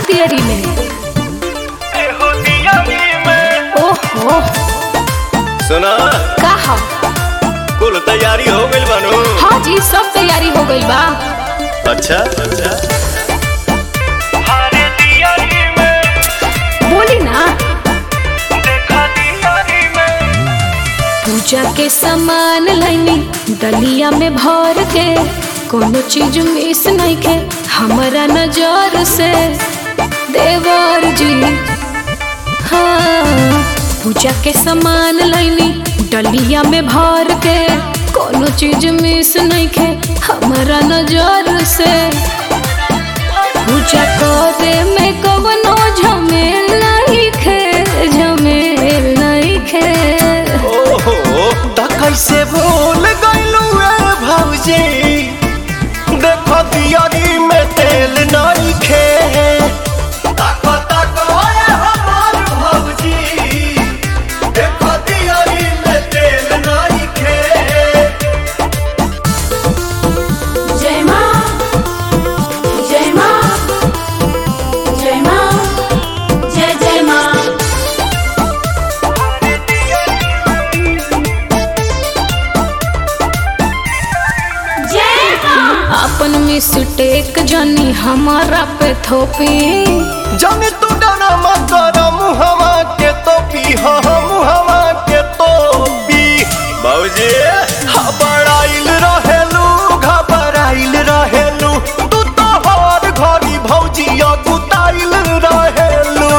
तियरी में ओहो सुना का ह कुल तैयारी हो गइल बानू हाँ जी सब तैयारी हो गई बा अच्छा अच्छा बोली ना पूजा के सामान लैनी दलिया में भर के कोनो चीज मिस नहीं के हमारा नजर से देवर जी हाँ पूजा के सामान लैनी डलिया में भर के कोनो चीज मिस नहीं के हमारा नजर से पूजा करे में कवनो झमेल नहीं खे झमेल नहीं खे ओहो त कैसे भूल गइलू ए भौजी देखो दियारी में तेल नहीं खे ताको ताको ए हमार भौजी देखो दियारी में तेल नहीं खे जय माँ जय माँ जय माँ जय जय माँ जय माँ अपन मिस्टेक जानी हमारा पे थोपी जाने तू डरा मत कर मुहवा के तो पी हो मुहवा के तो पी बाबूजी घबराइल रहेलू घबराइल रहेलू तू तो हर घड़ी भौजी गुताइल रहेलू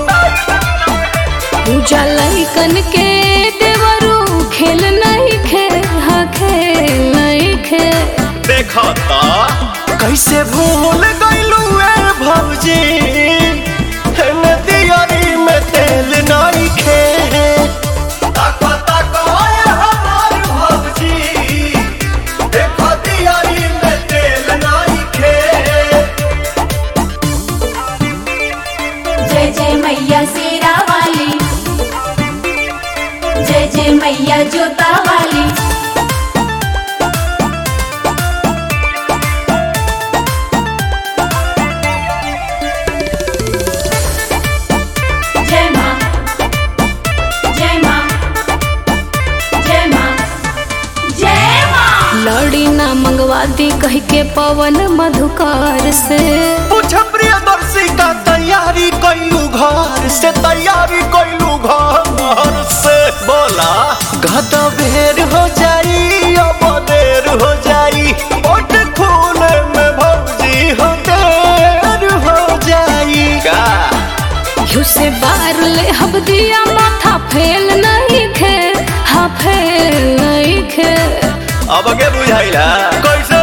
पूजा लइकन के देवरू खेल नहीं खे हाँ खेल नहीं खे देखा ता कैसे भूल गइलू ए भौजी हेने दियारी में तेल नहीं खे ताको ताको ए हमार भौजी देखो दियारी में तेल नहीं खे जय जय मैया शेरा वाली जय जय मैया जोता वाली जय माँ जय माँ जय माँ जय माँ लड़ी ना मंगवा दी कह के पवन मधुकार से पूछ प्रियदर्शी का तैयारी कैलू घर से तैयारी कैलू घर से बोला गदा बेर हो जाई अब देर हो जाई ओट खूने में भौजी हो देर हो जाई का यू से बार ले हब दिया माथा फेल नहीं खे हाँ फेल नहीं खे अब के बुझाइला कैसे